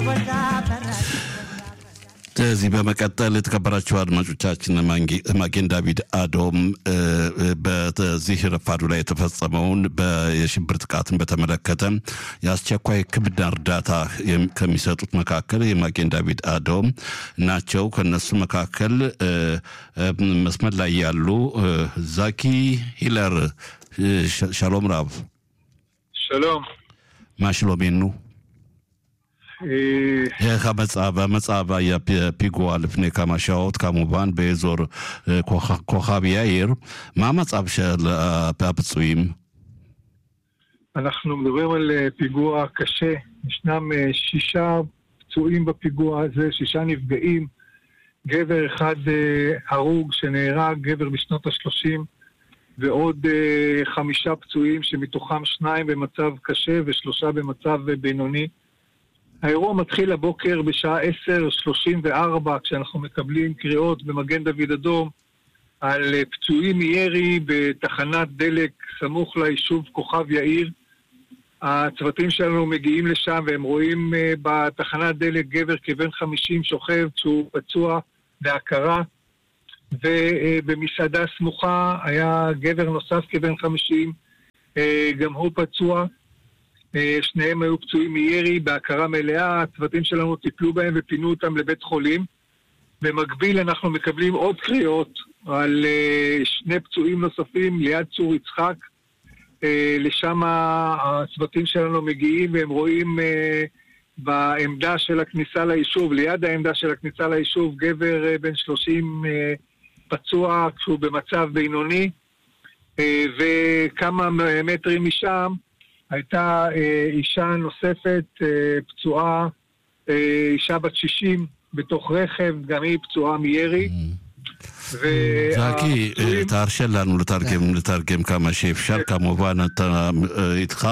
ከዚህ በመቀጠል የተከበራችሁ አድማጮቻችን ማጌን ዳቪድ አዶም በዚህ ረፋዱ ላይ የተፈጸመውን የሽብር ጥቃትን በተመለከተ የአስቸኳይ ሕክምና እርዳታ ከሚሰጡት መካከል የማጌን ዳቪድ አዶም ናቸው። ከነሱ መካከል መስመር ላይ ያሉ ዛኪ ሂለር ሻሎም ራብ שלום. מה שלומנו? איך המצב? המצב היה פיגוע לפני כמה שעות כמובן באזור כוכב יאיר. מה המצב של הפצועים? אנחנו מדברים על פיגוע קשה. ישנם שישה פצועים בפיגוע הזה, שישה נפגעים. גבר אחד הרוג שנהרג, גבר בשנות ה-30. ועוד uh, חמישה פצועים שמתוכם שניים במצב קשה ושלושה במצב uh, בינוני. האירוע מתחיל הבוקר בשעה 10:34 כשאנחנו מקבלים קריאות במגן דוד אדום על uh, פצועים מירי בתחנת דלק סמוך ליישוב כוכב יאיר. הצוותים שלנו מגיעים לשם והם רואים uh, בתחנת דלק גבר כבן 50 שוכב כשהוא פצוע בהכרה. ובמסעדה סמוכה היה גבר נוסף כבן 50, גם הוא פצוע. שניהם היו פצועים מירי בהכרה מלאה, הצוותים שלנו טיפלו בהם ופינו אותם לבית חולים. במקביל אנחנו מקבלים עוד קריאות על שני פצועים נוספים ליד צור יצחק. לשם הצוותים שלנו מגיעים והם רואים בעמדה של הכניסה ליישוב, ליד העמדה של הכניסה ליישוב, גבר בן 30 פצוע כשהוא במצב בינוני, וכמה מטרים משם הייתה אישה נוספת פצועה, אישה בת 60 בתוך רכב, גם היא פצועה מירי. זקי, תרשה לנו לתרגם, לתרגם כמה שאפשר, כמובן אתה איתך,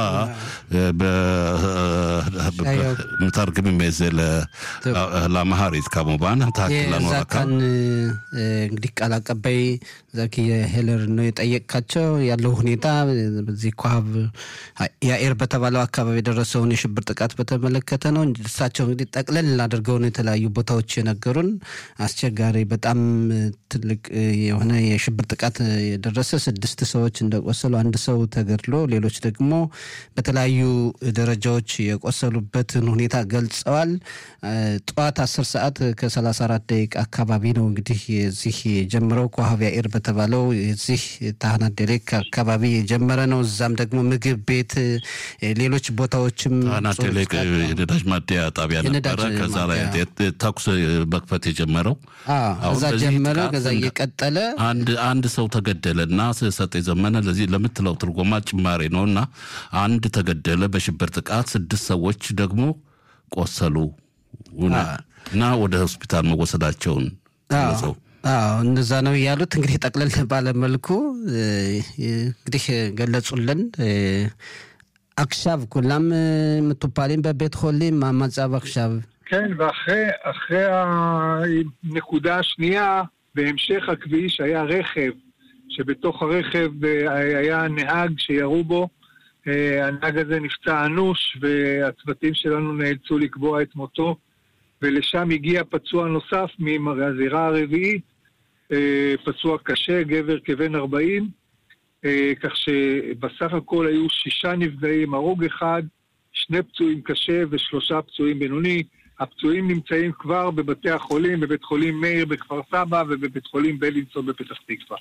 מתרגמים את זה לאמהרית כמובן, תחכה לנו רק የዛካን እንግዲህ ቃል አቀባይ ዛኪ ሄለር ነው የጠየቅካቸው ያለው ሁኔታ በዚህ ኳብ ያኤር በተባለው አካባቢ የደረሰውን የሽብር ጥቃት በተመለከተ ነው። እሳቸው እንግዲህ ጠቅለል አድርገው ነው የተለያዩ ቦታዎች የነገሩን። አስቸጋሪ በጣም ትልቅ የሆነ የሽብር ጥቃት የደረሰ ስድስት ሰዎች እንደቆሰሉ አንድ ሰው ተገድሎ ሌሎች ደግሞ በተለያዩ ደረጃዎች የቆሰሉበትን ሁኔታ ገልጸዋል። ጠዋት አስር ሰዓት ከሰላሳ አራት ደቂቃ አካባቢ ነው እንግዲህ የዚህ የጀመረው ኮሃብ ያኤር በተባለው የዚህ ታህናት ደሌክ አካባቢ የጀመረ ነው። እዛም ደግሞ ምግብ ቤት፣ ሌሎች ቦታዎችም ታህናት ደሌክ የነዳጅ ማደያ ጣቢያ ነበረ። ከዛ ላይ ተኩስ መክፈት የጀመረው እዛ ጀመረ። ከዛ እየቀጠለ አንድ አንድ ሰው ተገደለ እና ሰጤ ዘመነ ለዚህ ለምትለው ትርጎማ ጭማሬ ነው እና አንድ ተገደለ በሽብር ጥቃት፣ ስድስት ሰዎች ደግሞ ቆሰሉ እና ወደ ሆስፒታል መወሰዳቸውን ገለጸው። አዎ እንደዛ ነው ያሉት። እንግዲህ ጠቅለል ባለመልኩ እንግዲህ ገለጹልን። עכשיו כולם מטופלים בבית חולים, מה המצב עכשיו? כן, ואחרי הנקודה השנייה, בהמשך הכביש היה רכב, שבתוך הרכב היה נהג שירו בו. הנהג הזה נפצע אנוש, והצוותים שלנו נאלצו לקבוע את מותו. ולשם הגיע פצוע נוסף מהזירה הרביעית, פצוע קשה, גבר כבן 40, כך שבסך הכל היו שישה נפגעים, הרוג אחד, שני פצועים קשה ושלושה פצועים בינוני. הפצועים נמצאים כבר בבתי החולים, בבית חולים מאיר בכפר סבא ובבית חולים בלינסון בפתח תקווה.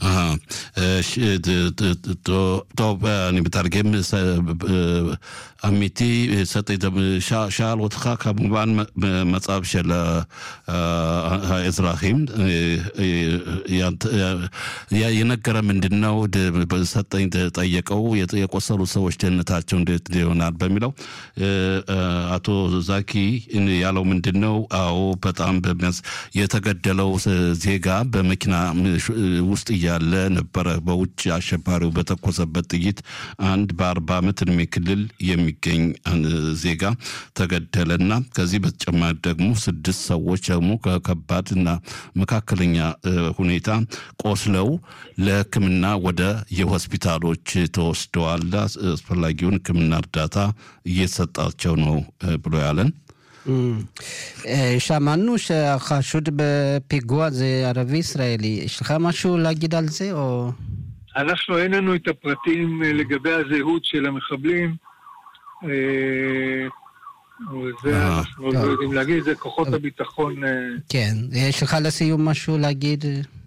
טוב, אני מתרגם אמיתי, שאל אותך כמובן מצב של האזרחים, የነገረ ምንድን ነው ሰጠኝ ጠየቀው የቆሰሉ ሰዎች ደህንነታቸው እንዴት ይሆናል በሚለው አቶ ዛኪ ያለው ምንድን ነው? አዎ በጣም በሚያስ የተገደለው ዜጋ በመኪና ውስጥ እያለ ነበረ በውጭ አሸባሪው በተኮሰበት ጥይት አንድ በአርባ ዓመት እድሜ ክልል የሚገኝ ዜጋ ተገደለና ከዚህ በተጨማሪ ደግሞ ስድስት ሰዎች ደግሞ ከከባድና መካከለኛ ሁኔታ ቆስለው ለሕክምና ወደ የሆስፒታሎች ተወስደዋል። አስፈላጊውን ሕክምና እርዳታ እየተሰጣቸው ነው ብሎ ያለን שמענו שהחשוד בפיגוע זה ערבי ישראלי. יש לך משהו להגיד על זה, או... אנחנו, אין לנו את הפרטים לגבי הזהות של המחבלים. זה אנחנו לא יודעים להגיד, זה כוחות הביטחון. כן. יש לך לסיום משהו להגיד?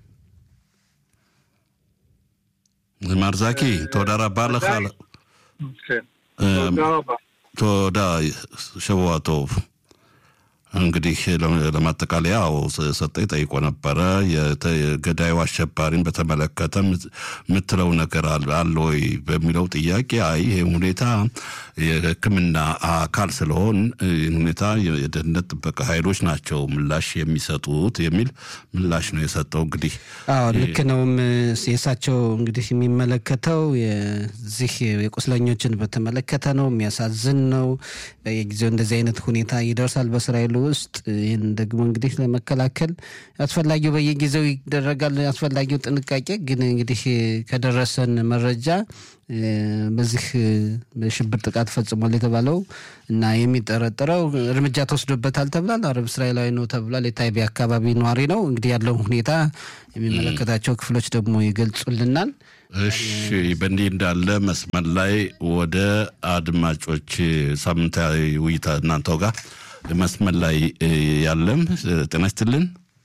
מר זקי, תודה רבה לך. כן, תודה רבה. תודה, שבוע טוב። እንግዲህ ለማጠቃለያው ሰጠኝ ጠይቆ ነበረ። የገዳዩ አሸባሪን በተመለከተ የምትለው ነገር አለ ወይ በሚለው ጥያቄ አይ ይህ ሁኔታ የሕክምና አካል ስለሆን ይህን ሁኔታ የደህንነት ጥበቃ ኃይሎች ናቸው ምላሽ የሚሰጡት የሚል ምላሽ ነው የሰጠው። እንግዲህ አዎ ልክ ነውም። የእሳቸው እንግዲህ የሚመለከተው የዚህ የቁስለኞችን በተመለከተ ነው። የሚያሳዝን ነው። በየጊዜው እንደዚህ አይነት ሁኔታ ይደርሳል በእስራኤል ውስጥ ይህን ደግሞ እንግዲህ ለመከላከል አስፈላጊው በየጊዜው ይደረጋል አስፈላጊው ጥንቃቄ ግን እንግዲህ ከደረሰን መረጃ በዚህ በሽብር ጥቃት ፈጽሟል የተባለው እና የሚጠረጠረው እርምጃ ተወስዶበታል ተብሏል። አረብ እስራኤላዊ ነው ተብሏል። የታይቤ አካባቢ ነዋሪ ነው። እንግዲህ ያለው ሁኔታ የሚመለከታቸው ክፍሎች ደግሞ ይገልጹልናል። እሺ፣ በእንዲህ እንዳለ መስመር ላይ ወደ አድማጮች ሳምንታዊ ውይይት እናንተው ጋር መስመር ላይ ያለም ጤና ይስጥልን።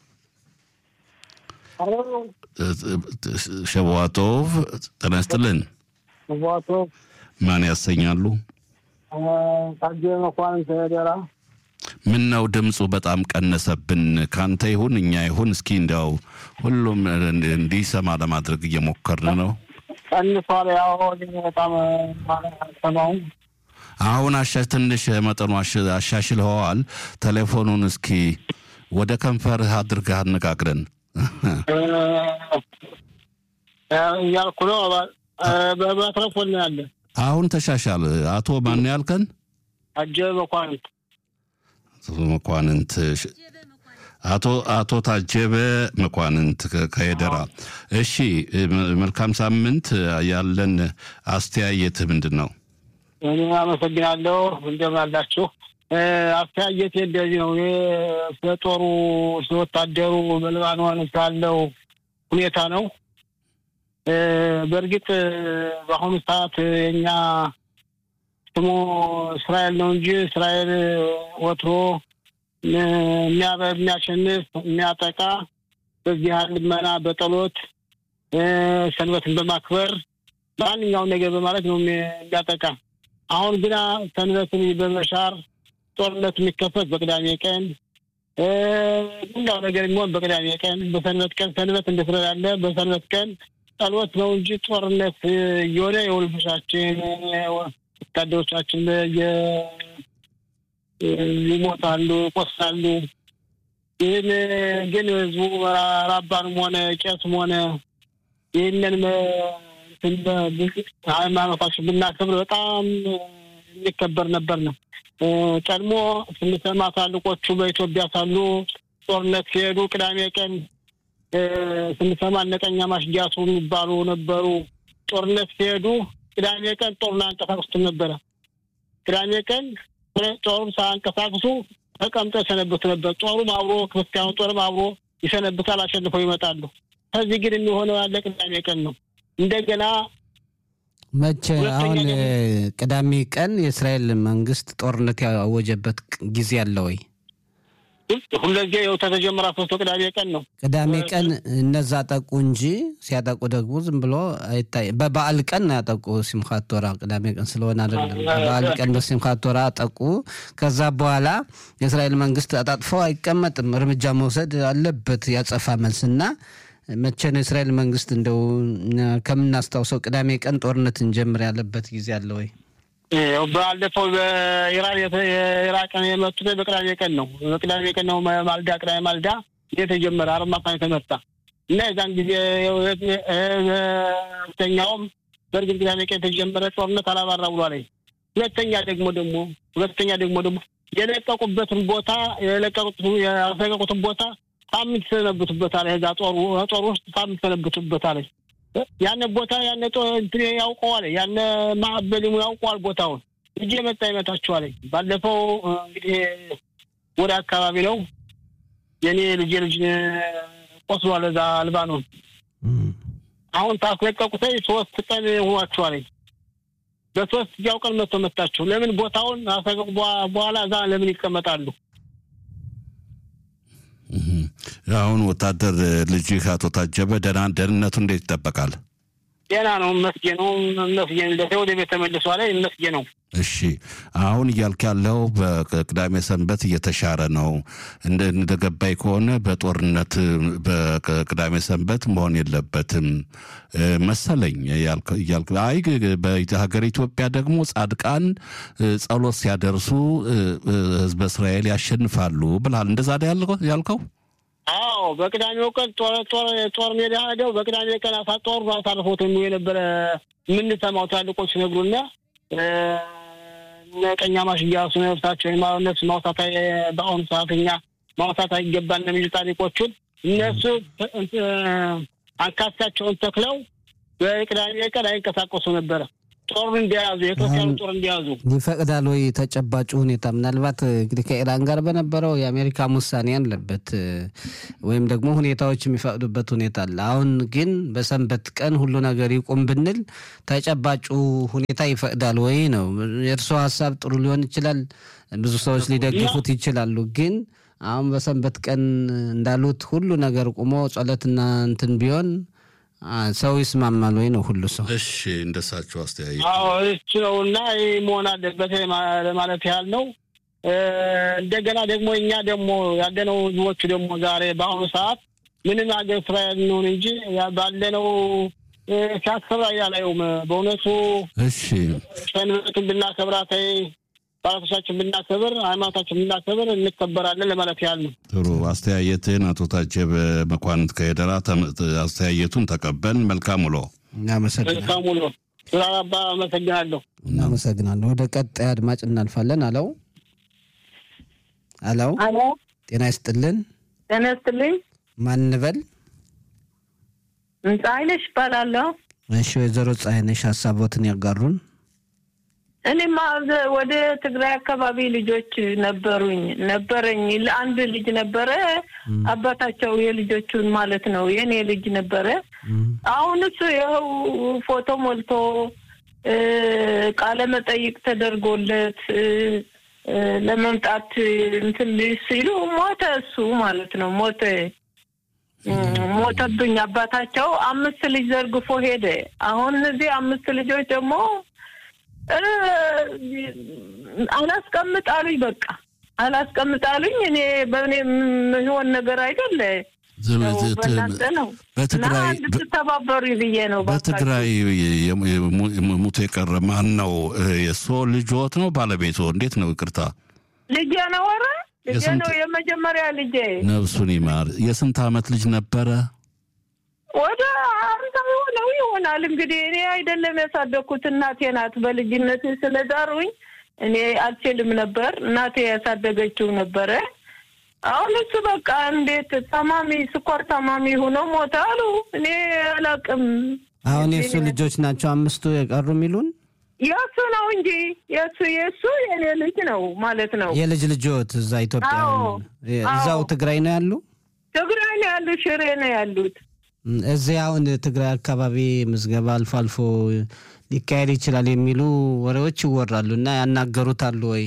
ሸዋቶቭ ጤና ይስጥልን። ሸዋቶቭ ማን ያሰኛሉ? ታጀ መኳንንት ደራ። ምን ነው ድምፁ በጣም ቀነሰብን። ካንተ ይሁን እኛ ይሁን እስኪ እንዲያው ሁሉም እንዲሰማ ለማድረግ እየሞከርን ነው። ቀንሷል። ያው በጣም ሰማው አሁን አሻ ትንሽ መጠኑ አሻሽልኸዋል። ቴሌፎኑን እስኪ ወደ ከንፈርህ አድርገህ አነጋግረን እያልኩ ነው። በቴሌፎን ነው ያለ። አሁን ተሻሻል። አቶ ማን ያልከን? ታጀበ መኳንንት መኳንንት አቶ አቶ ታጀበ መኳንንት ከሄደራ። እሺ፣ መልካም ሳምንት። ያለን አስተያየትህ ምንድን ነው? እኔ አመሰግናለሁ። እንደምን አላችሁ? አስተያየት እንደዚህ ነው። ስለ ጦሩ ስለ ወታደሩ በሊባኖን ስላለው ሁኔታ ነው። በእርግጥ በአሁኑ ሰዓት የኛ ስሙ እስራኤል ነው እንጂ እስራኤል ወትሮ የሚያሸንፍ የሚያጠቃ በዚህ ልመና በጸሎት ሰንበትን በማክበር ማንኛውን ነገር በማለት ነው የሚያጠቃ። አሁን ግና ሰንበትን በመሻር ጦርነት የሚከፈት በቅዳሜ ቀን ሌላው ነገር የሚሆን በቅዳሜ ቀን፣ በሰንበት ቀን ሰንበት እንደስለላለ በሰንበት ቀን ጸሎት ነው እንጂ ጦርነት እየሆነ የውልፍሻችን ወታደሮቻችን ይሞታሉ፣ ይቆስላሉ። ይህን ግን ህዝቡ ራባንም ሆነ ቄስም ሆነ ይህንን ሃይማኖታችን ብናከብር በጣም የሚከበር ነበር ነው። ቀድሞ ስንሰማ ታልቆቹ በኢትዮጵያ ሳሉ ጦርነት ሲሄዱ ቅዳሜ ቀን ስንሰማ እነቀኛ ማሽጊያቱ የሚባሉ ነበሩ። ጦርነት ሲሄዱ ቅዳሜ ቀን ጦሩን አንቀሳቅሱትም ነበረ። ቅዳሜ ቀን ጦሩን ሳያንቀሳቅሱ ተቀምጠው የሰነብቱ ነበር። ጦሩም አብሮ ክርስቲያኑ ጦርም አብሮ ይሰነብታል፣ አሸንፈው ይመጣሉ። ከዚህ ግን የሚሆነው ያለ ቅዳሜ ቀን ነው። እንደገና መቼ አሁን ቅዳሜ ቀን የእስራኤል መንግስት ጦርነት ያወጀበት ጊዜ አለ ወይ? ሁለዚህ የው ተተጀመረ ሶስቶ ቅዳሜ ቀን ነው። ቅዳሜ ቀን እነዛ አጠቁ እንጂ ሲያጠቁ ደግሞ ዝም ብሎ አይታይ። በበዓል ቀን ነው ያጠቁ ሲምካት ቶራ ቅዳሜ ቀን ስለሆነ አይደለም። በበዓል ቀን በሲምካት ቶራ አጠቁ። ከዛ በኋላ የእስራኤል መንግስት አጣጥፎ አይቀመጥም፣ እርምጃ መውሰድ አለበት ያጸፋ መልስና መቼ ነው የእስራኤል መንግስት እንደው ከምናስታውሰው ቅዳሜ ቀን ጦርነት እንጀምር ያለበት ጊዜ አለ ወይ? ባለፈው በኢራን የኢራቅን የመቱት በቅዳሜ ቀን ነው። በቅዳሜ ቀን ነው ማልዳ ቅዳሜ ማልዳ የተጀመረ አርብ ማታ የተመታ እና የዛን ጊዜ ሁለተኛውም በእርግጥ ቅዳሜ ቀን የተጀመረ ጦርነት አላባራ ብሏል። ሁለተኛ ደግሞ ደግሞ ሁለተኛ ደግሞ ደግሞ የለቀቁበትን ቦታ የለቀቁትን ያስለቀቁትን ቦታ ሳምንት ይሰነብቱበታል። ዛ ጦሩ ጦር ውስጥ ሳምንት ይሰነብቱበታል። ያነ ቦታ ያነ እንትን ያውቀዋል። ያነ ማዕበልሙ ያውቀዋል ቦታውን እጅ የመጣ ይመታችኋል። ባለፈው እንግዲህ ወደ አካባቢ ነው። የኔ ልጅ ልጅ ቆስሏል እዛ ልባኖን። አሁን ታስለቀቁተኝ ሶስት ቀን ሆኗቸዋል። በሶስት እዚያው ቀን መጥቶ መታቸው። ለምን ቦታውን አሰገቡ በኋላ እዛ ለምን ይቀመጣሉ? አሁን ወታደር ልጅህ አቶ ታጀበ ደህና ደህንነቱ እንዴት ይጠበቃል? ደህና ነው፣ መስጌ ነው፣ መስጌ እንደተ ወደ ቤት ተመልሷ ላይ መስጌ ነው። እሺ አሁን እያልክ ያለው በቅዳሜ ሰንበት እየተሻረ ነው። እንደገባኝ ከሆነ በጦርነት በቅዳሜ ሰንበት መሆን የለበትም መሰለኝ እያልክ አይ በሀገር ኢትዮጵያ ደግሞ ጻድቃን ጸሎት ሲያደርሱ ሕዝበ እስራኤል ያሸንፋሉ ብልሃል። እንደዛ ያልከው? አዎ በቅዳሜው ቀን ጦር ሜዳ ሄደው በቅዳሜ ቀን ጦር አሳልፎት የነበረ የምንሰማው ታልቆች ሲነግሩና ቀኛማሽ እያሱ ነፍሳቸው ነፍስ ማውሳት በአሁኑ ሰዓት እኛ ማውሳት አይገባን የሚሉ ታሪኮቹን እነሱ አንካሳቸውን ተክለው በቅዳሜ ቀን አይንቀሳቀሱ ነበረ። ጦር እንዲያዙ የኢትዮጵያን ጦር እንዲያዙ ይፈቅዳል ወይ? ተጨባጩ ሁኔታ ምናልባት እንግዲህ ከኢራን ጋር በነበረው የአሜሪካ ውሳኔ ያለበት ወይም ደግሞ ሁኔታዎች የሚፈቅዱበት ሁኔታ አለ። አሁን ግን በሰንበት ቀን ሁሉ ነገር ይቁም ብንል ተጨባጩ ሁኔታ ይፈቅዳል ወይ ነው። የእርስዎ ሀሳብ ጥሩ ሊሆን ይችላል፣ ብዙ ሰዎች ሊደግፉት ይችላሉ። ግን አሁን በሰንበት ቀን እንዳሉት ሁሉ ነገር ቁሞ ጸሎትና እንትን ቢሆን ሰው ይስማማል ወይ ነው ሁሉ ሰው? እሺ እንደሳቸው አስተያየት አዎ እሱ ነው እና ይህ መሆን አለበት ለማለት ያህል ነው። እንደገና ደግሞ እኛ ደግሞ ያለነው ህዝቦቹ ደግሞ ዛሬ በአሁኑ ሰዓት ምንም ሀገር እስራኤል እንሆን እንጂ ባለነው ሲያስከብራ እያላየውም በእውነቱ እሺ ሰንበትን ብናከብራት ባላቶቻችን ብናከብር ሃይማኖታችን ብናከብር እንከበራለን ለማለት ያህል ነው። ጥሩ አስተያየትን አቶ ታጀበ መኳንንት ከሄደራ አስተያየቱን ተቀበል። መልካም ውሎ። እናመሰግናለን። መልካም ውሎ። ስራባ አመሰግናለሁ። እናመሰግናለን። ወደ ቀጣይ አድማጭ እናልፋለን። አለው አለው፣ አሎ ጤና ይስጥልን። ጤና ይስጥልኝ። ማን እንበል? ፀሐይነሽ እባላለሁ። እሺ ወይዘሮ ፀሐይነሽ ሀሳቦትን ያጋሩን። እኔማ ወደ ትግራይ አካባቢ ልጆች ነበሩኝ ነበረኝ ለአንድ ልጅ ነበረ አባታቸው የልጆቹን ማለት ነው የኔ ልጅ ነበረ። አሁን እሱ ይኸው ፎቶ ሞልቶ ቃለ መጠይቅ ተደርጎለት ለመምጣት እንትን ሲሉ ሞተ። እሱ ማለት ነው ሞተ ሞተብኝ። አባታቸው አምስት ልጅ ዘርግፎ ሄደ። አሁን እነዚህ አምስት ልጆች ደግሞ አላስቀምጣሉኝ በቃ አላስቀምጣሉኝ። እኔ በእኔ የሚሆን ነገር አይደለ በእናንተ ነው እና እንድትተባበሩ ብዬ ነው። በትግራይ ሙቶ የቀረ ማን ነው? የእሶ ልጆት ነው ባለቤቶ? እንዴት ነው? ይቅርታ ልጄ ነው። ኧረ ልጄ ነው፣ የመጀመሪያ ልጄ። ነፍሱን ይማር። የስንት ዓመት ልጅ ነበረ? ወደ አምሳ የሆነው ይሆናል እንግዲህ። እኔ አይደለም ያሳደግኩት እናቴ ናት። በልጅነት ስለዳሩኝ እኔ አልችልም ነበር። እናቴ ያሳደገችው ነበረ። አሁን እሱ በቃ እንዴት ታማሚ ስኳር ታማሚ ሆኖ ሞተ አሉ። እኔ አላቅም። አሁን የእሱ ልጆች ናቸው አምስቱ የቀሩ የሚሉን የእሱ ነው እንጂ የእሱ የእሱ የእኔ ልጅ ነው ማለት ነው። የልጅ ልጆት እዛ ኢትዮጵያ አዎ፣ እዛው አዎ። ትግራይ ነው ያሉ። ትግራይ ነው ያሉት፣ ሽሬ ነው ያሉት። እዚህ አሁን ትግራይ አካባቢ ምዝገባ አልፎ አልፎ ሊካሄድ ይችላል የሚሉ ወሬዎች ይወራሉ እና ያናገሩታሉ ወይ?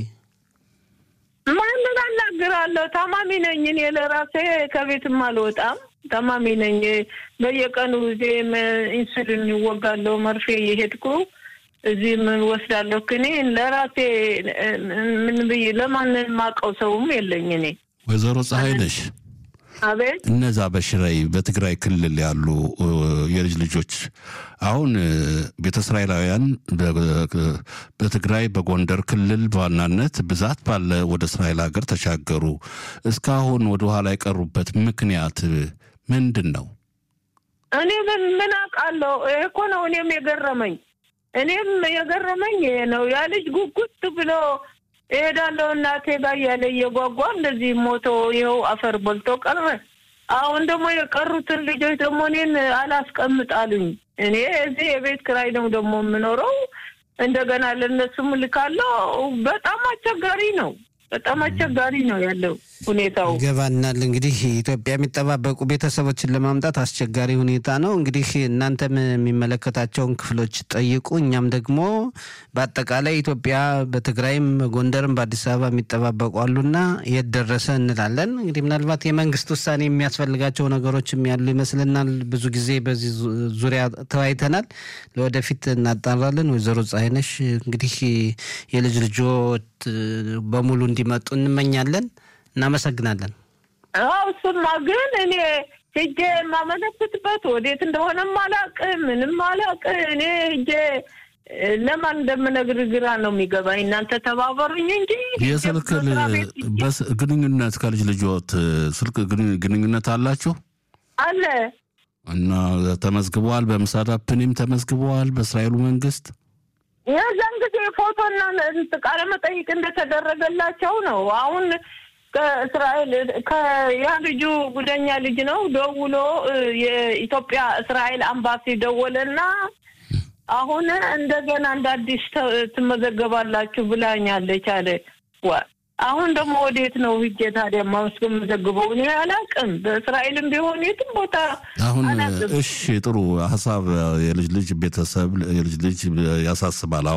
ማንን አናግራለሁ? ታማሚ ነኝ እኔ ለራሴ ከቤትም አልወጣም። ታማሚ ነኝ። በየቀኑ ጊዜም ኢንሱሊን ይወጋለሁ፣ መርፌ እየሄድኩ እዚህ ምን ወስዳለሁ። እኔ ለራሴ ምን ብዬ ለማንን ማቀው ሰውም የለኝ እኔ። ወይዘሮ ፀሐይ ነሽ አቤት እነዛ በሽራይ በትግራይ ክልል ያሉ እ, የልጅ ልጆች አሁን እ, ቤተ እስራኤላውያን በ- በትግራይ በጎንደር ክልል በዋናነት ብዛት ባለ ወደ እስራኤል ሀገር ተሻገሩ። እስካሁን ወደ ኋላ የቀሩበት ምክንያት ምንድን ነው? እኔ ምን ምን አውቃለሁ? ይሄ እኮ ነው እኔም የገረመኝ እኔም የገረመኝ ይሄ ነው። ያ ልጅ ጉጉት ብሎ እሄዳለሁ እናቴ ጋር እያለ እየጓጓ እንደዚህ ሞቶ ይኸው አፈር በልቶ ቀረ። አሁን ደግሞ የቀሩትን ልጆች ደግሞ እኔን አላስቀምጣሉኝ። እኔ እዚህ የቤት ክራይ ነው ደግሞ የምኖረው። እንደገና ለእነሱም ልካለሁ። በጣም አስቸጋሪ ነው። በጣም አስቸጋሪ ነው ያለው ሁኔታው። ይገባናል። እንግዲህ ኢትዮጵያ የሚጠባበቁ ቤተሰቦችን ለማምጣት አስቸጋሪ ሁኔታ ነው። እንግዲህ እናንተም የሚመለከታቸውን ክፍሎች ጠይቁ። እኛም ደግሞ በአጠቃላይ ኢትዮጵያ በትግራይም፣ በጎንደርም፣ በአዲስ አበባ የሚጠባበቁ አሉና የት ደረሰ እንላለን። እንግዲህ ምናልባት የመንግስት ውሳኔ የሚያስፈልጋቸው ነገሮችም ያሉ ይመስልናል። ብዙ ጊዜ በዚህ ዙሪያ ተወያይተናል። ለወደፊት እናጣራለን። ወይዘሮ ፀሐይነሽ እንግዲህ የልጅ ልጆች በሙሉ እንዲመጡ እንመኛለን። እናመሰግናለን። አዎ እሱማ ግን እኔ ሂጄ የማመለክትበት ወዴት እንደሆነም አላውቅም፣ ምንም አላውቅም። እኔ ሂጄ ለማን እንደምነግር ግራ ነው የሚገባኝ። እናንተ ተባበሩኝ እንጂ የስልክ ግንኙነት ከልጅ ልጆት ስልክ ግንኙነት አላችሁ አለ እና ተመዝግበዋል። በምሳዳ ፕኒም ተመዝግበዋል በእስራኤሉ መንግስት የዛን ጊዜ ፎቶና ቃለ መጠይቅ እንደተደረገላቸው ነው። አሁን ከእስራኤል ያ ልጁ ጉደኛ ልጅ ነው ደውሎ የኢትዮጵያ እስራኤል አምባሲ ደወለና አሁን እንደገና እንደ አዲስ ትመዘገባላችሁ ብላኛለች አለ። አሁን ደግሞ ወዴት ነው ሂጄ ታዲያ ማመስገን መዘግበው? እኔ አላውቅም። በእስራኤልም ቢሆን የትም ቦታ አሁን እሺ፣ ጥሩ ሀሳብ የልጅ ልጅ ቤተሰብ የልጅ ልጅ ያሳስባል።